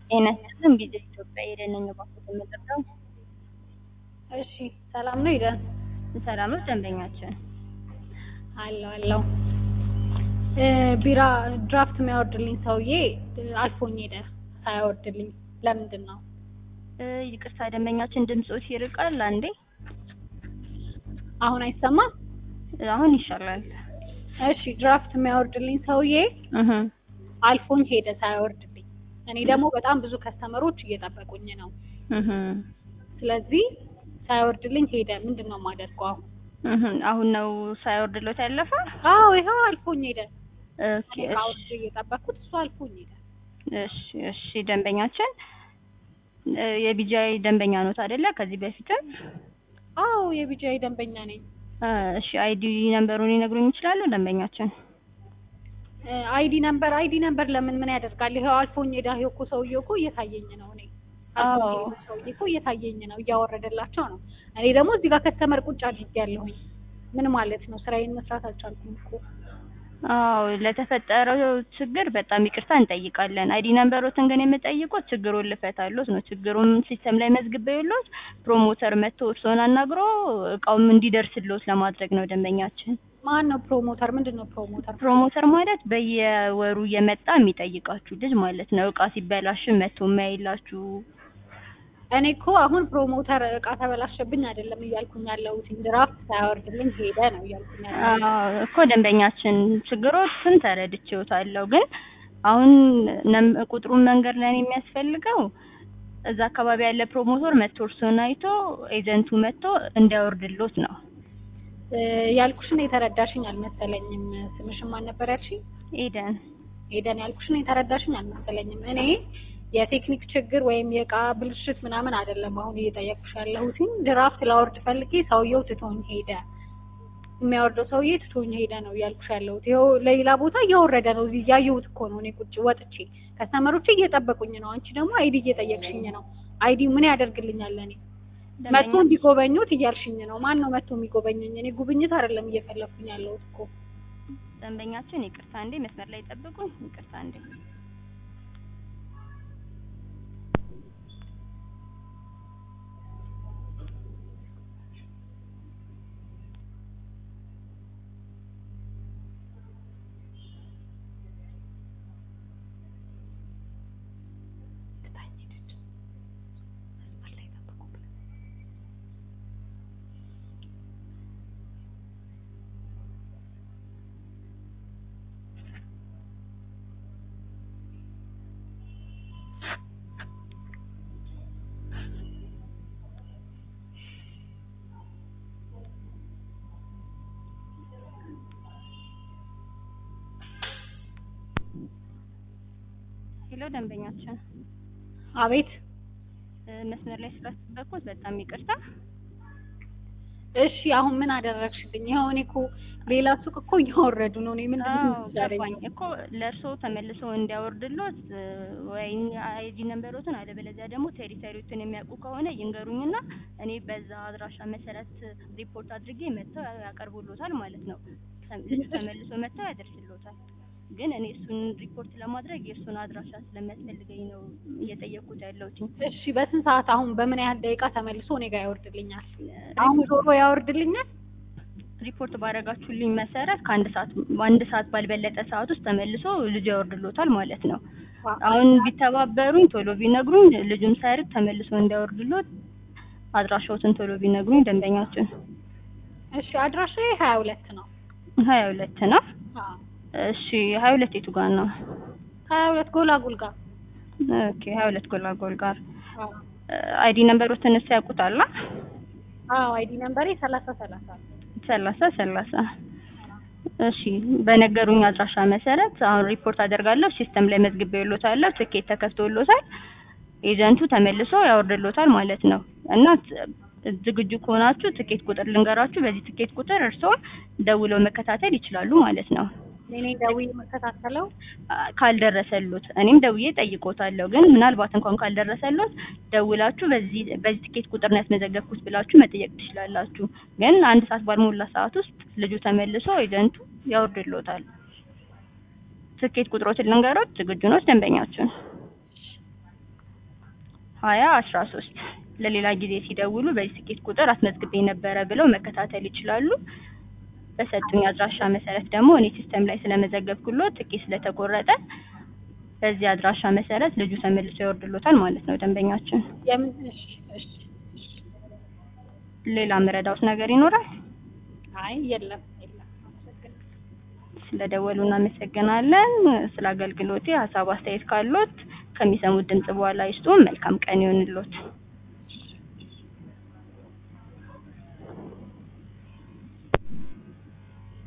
ጤና ይስጥልን ቪዛ ኢትዮጵያ የደነኛ ባንኮች የምንጠራው እሺ ሰላም ነው ይደን ሰላም ነው ደንበኛችን አለው አለው ቢራ ድራፍት የሚያወርድልኝ ሰውዬ አልፎኝ ሄደ ሳያወርድልኝ ለምንድን ነው እ ይቅርታ ደንበኛችን ድምፆት ይርቃል አንዴ አሁን አይሰማም አሁን ይሻላል እሺ ድራፍት የሚያወርድልኝ ሰውዬ እህ አልፎኝ ሄደ ሳያወርድልኝ እኔ ደግሞ በጣም ብዙ ከስተመሮች እየጠበቁኝ ነው እህ ስለዚህ ሳያወርድልኝ ሄደ ምንድን ነው የማደርገው አሁን እህ አሁን ነው ሳይወርድሎት ያለፈ አዎ ይኸው አልፎኝ ሄደ ኦኬ እኔ ካወርድ እየጠበቅኩት እሱ አልፎኝ ሄደ እሺ እሺ ደንበኛችን እ የቢጃይ ደንበኛ ኖት አይደለ ከዚህ በፊትም አዎ የቢጃይ ደንበኛ ነኝ እ እሺ አይዲ ነምበሩን ሊነግሩኝ ይችላሉ ደንበኛችን አይዲ ነምበር አይዲ ነምበር ለምን ምን ያደርጋል? ይኸው አልፎኝ ሄዳ ይኸው እኮ ሰውዬው እኮ እየታየኝ ነው። እኔ አልፎኝ አዎ። የሄደው ሰውዬ እኮ እየታየኝ ነው፣ እያወረደላቸው ነው። እኔ ደግሞ እዚህ ጋር ከስተመር ቁጭ አድርጌያለሁኝ። ምን ማለት ነው? ስራዬን መስራት አልቻልኩም እኮ። አዎ ለተፈጠረው ችግር በጣም ይቅርታ እንጠይቃለን። አይዲ ነምበሮትን ግን የምጠይቁት ችግሩን ልፈታሎት ነው። ችግሩን ሲስተም ላይ መዝግበውሎት ፕሮሞተር መጥቶ እርስዎን አናግሮ እቃውም እንዲደርስሎት ለማድረግ ነው ደንበኛችን። ማን ነው ፕሮሞተር? ምንድን ነው ፕሮሞተር? ፕሮሞተር ማለት በየወሩ እየመጣ የሚጠይቃችሁ ልጅ ማለት ነው። እቃ ሲበላሽ መጥቶ የሚያይላችሁ። እኔ እኮ አሁን ፕሮሞተር እቃ ተበላሸብኝ አይደለም እያልኩኝ ያለሁት ድራፍት ሳያወርድልኝ ሄደ ነው እያልኩኝ ያለሁት። አዎ እኮ ደንበኛችን ችግሮችን ተረድቼዎታለሁ። ግን አሁን ነም- ቁጥሩን መንገድ ላይ የሚያስፈልገው እዛ አካባቢ ያለ ፕሮሞተር መጥቶ እርስዎን አይቶ ኤጀንቱ መጥቶ እንዲያወርድሎት ነው። እ ያልኩሽን የተረዳሽኝ አልመሰለኝም። ስምሽን ማን ነበር ያልሽኝ? ኤደን ሄደን ያልኩሽን የተረዳሽኝ አልመሰለኝም። እኔ የቴክኒክ ችግር ወይም የእቃ ብልሽት ምናምን አይደለም አሁን እየጠየቅኩሽ ያለሁት ድራፍት ላወርድ ፈልጌ ሰውየው ትቶኝ ሄደ። የሚያወርደው ሰውዬ ትቶኝ ሄደ ነው እያልኩሽ ያለሁት። ይኸው ለሌላ ቦታ እየወረደ ነው። እዚህ እያየሁት እኮ ነው። እኔ ቁጭ ወጥቼ ከስተመሮች እየጠበቁኝ ነው። አንቺ ደግሞ አይዲ እየጠየቅሽኝ ነው። አይዲ ምን ያደርግልኛል? እኔ መጥቶ እንዲጎበኙት እያልሽኝ ነው። ማን ነው መጥቶ የሚጎበኘኝ? እኔ ጉብኝት አይደለም እየፈለኩኝ ያለሁት እኮ ደንበኛችን ይቅርታ እንዴ መስመር ላይ ጠብቁኝ። ይቅርታ እንዴ ሄሎ ደንበኛችን አቤት እ መስመር ላይ ስላስጠበቅኩት በጣም ይቅርታ። እሺ አሁን ምን አደረግሽልኝ? ይኸው እኔ እኮ ሌላ ሱቅ እኮ እያወረዱ ነው። እኔ ምንድን ነው አዎ የምትሰሪኝ? ገባኝ እኮ ለእርስዎ ተመልሶ እንዲያወርድሎት እ ወይ አይዲ ነምበሮትን አለበለዚያ ደግሞ ቴሪተሪዎትን የሚያውቁ ከሆነ ይንገሩኝና እኔ በዛ አድራሻ መሰረት ሪፖርት አድርጌ መጥተው ያቀርቡሎታል ማለት ነው። ተም- ልጁ ተመልሶ መጥተው ያደርስሎታል። ግን እኔ እሱን ሪፖርት ለማድረግ የእሱን አድራሻ ስለሚያስፈልገኝ ነው እየጠየቅኩት ያለሁት። እሺ በስንት ሰዓት አሁን በምን ያህል ደቂቃ ተመልሶ እኔ ጋር ያወርድልኛል? አሁን ዞሮ ያወርድልኛል? ሪፖርት ባደረጋችሁልኝ መሰረት ከአንድ ሰዓት በአንድ ሰዓት ባልበለጠ ሰዓት ውስጥ ተመልሶ ልጁ ያወርድሎታል ማለት ነው። አሁን ቢተባበሩኝ ቶሎ ቢነግሩኝ ልጁን ሳይርቅ ተመልሶ እንዲያወርድሎት አድራሻዎትን ቶሎ ቢነግሩኝ ደንበኛችን እሺ አድራሻዬ ሀያ ሁለት ነው። ሀያ ሁለት ነው። አዎ እሺ ሀያ ሁለት የቱ ጋር ነው? ሀያ ሁለት ጎላጉል ጋር ኦኬ ሀያ ሁለት ጎላጎል ጋር አዎ አይዲ ነምበሮትን እሱ ያውቁታል? አዎ አይዲ ነምበሬ ሰላሳ ሰላሳ ሰላሳ ሰላሳ እሺ በነገሩኝ አድራሻ መሰረት አሁን ሪፖርት አደርጋለሁ። ሲስተም ላይ መዝግቤልዎታለሁ። ትኬት ተከፍቶልዎታል። ኤጀንቱ ተመልሶ ያወርድልዎታል ማለት ነው እና ት- ዝግጁ ከሆናችሁ ትኬት ቁጥር ልንገራችሁ። በዚህ ትኬት ቁጥር እርስዎ ደውለው መከታተል ይችላሉ ማለት ነው። እኔ ደውዬ የምከታተለው አ- ካልደረሰሉት እኔም ደውዬ ጠይቆታለሁ። ግን ምናልባት እንኳን ካልደረሰሉት ደውላችሁ በዚህ በዚህ ትኬት ቁጥር ነው ያስመዘገብኩት ብላችሁ መጠየቅ ትችላላችሁ። ግን አንድ ሰዓት ባልሞላ ሰዓት ውስጥ ልጁ ተመልሶ ኤጀንቱ ያወርድልዎታል። ትኬት ቁጥሮትን ልንገሮት። ዝግጁ ነው ደንበኛችን? ሀያ አስራ ሶስት ለሌላ ጊዜ ሲደውሉ በዚህ ትኬት ቁጥር አስመዝግቤ ነበረ ብለው መከታተል ይችላሉ። በሰጡኝ አድራሻ መሰረት ደግሞ እኔ ሲስተም ላይ ስለመዘገብኩሎት ትኬት ስለተቆረጠ በዚህ አድራሻ መሰረት ልጁ ተመልሶ ይወርድሎታል ማለት ነው ደንበኛችን። የምን እሺ እሺ እሺ። ሌላ ምረዳውት ነገር ይኖራል? አይ የለም የለም። አመሰግናለሁ። ስለደወሉ እናመሰግናለን። ስለ አገልግሎቴ ሀሳብ አስተያየት ካሎት ከሚሰሙት ድምጽ በኋላ ይስጡ። መልካም ቀን ይሁንልዎት።